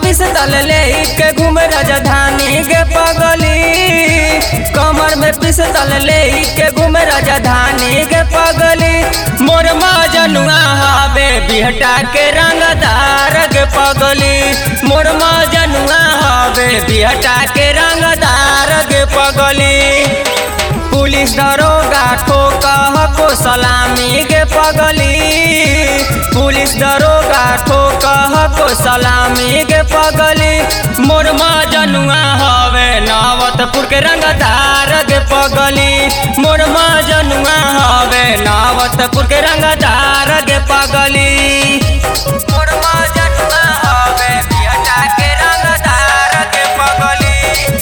पिस्तल ले के घूम राजधानी के पगली कमर में पिस्तल ले के घूम राजधानी के पगली मोर मजनुआ हवे बिहटा के रंगदार के पगली मोर मजनुआ हवे बिहटा के रंगदार के पगली पुलिस दरोगा ठोकह को सलामी के पगली पुलिस दरोगा ठोकह को सलामी के पगली मोर मजनुआ हवे नावतपुर के रंगदार के पगली मोर मजनुआ हवे नावतपुर के रंगदार के पगली मोर मजनुआ हवे बिहटा के रंगदार के पगली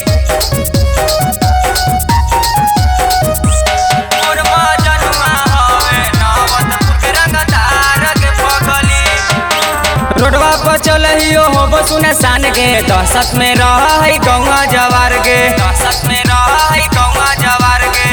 मोर मजनुआ हवे नावतपुर के रंगदार के पगली रोडवा पर चलहियो हो बसुने सान गे दहशत में रह है गौवा जवार गे दहशत में रह है गौवा जवार गे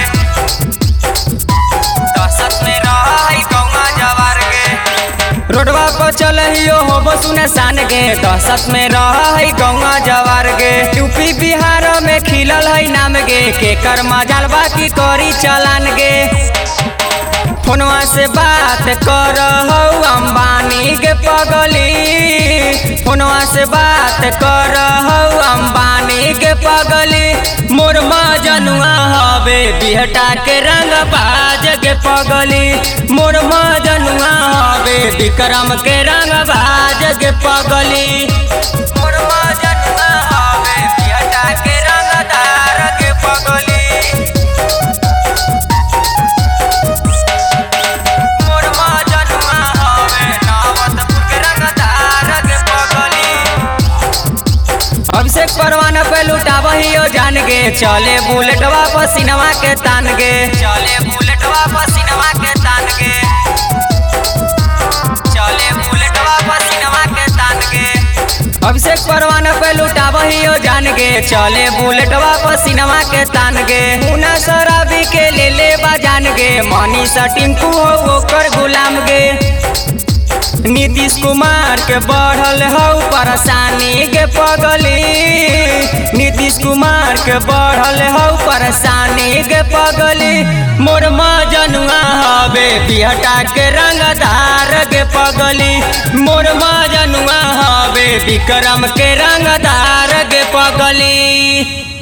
दहशत में रह है गौवा जवार गे रोडवा पर चलहियो हो बसुने सान गे दहशत में रह है गौवा जवार गे यूपी बिहार में खिलल है नाम गे केकर मजाल बाकी करी चलान गे फोनवा से बात कर अंबानी के पगली फोनवा से बात कर अंबानी के पगली मोर मजनुआ हवे बिहटा के रंग बाज के पगली मोर मजनुआ हवे विक्रम के रंग बाज के पगली मोर मजनुआ हवे बिहटा के रंगदार के पगली मोर मजनुआ हवे नावतपुर के रंगदार के पगली अभिषेक परवाना पे लुटावहियो जान गे चले बुलेटवा पसीनवा के तान गे चले बुलेटवा पसीनवा के तान गे चले बुलेटवा पसीनवा के तान गे अभिषेक परवाना पे लुटावहियो जान गे चले बुलेटवा पसीनवा के तान गे मुना शराबी के ले ले जान गे मनीषा टिंकू हो ओकर गुलाम गे नीतीश कुमार के बढ़ल हौ परेशानी के पगली नीतीश कुमार के बढ़ल हौ परेशानी के पगली मोर मजनुआ हवे बिहटा के रंगदार के पगली मोर मजनुआ हवे विक्रम के रंगदार के पगली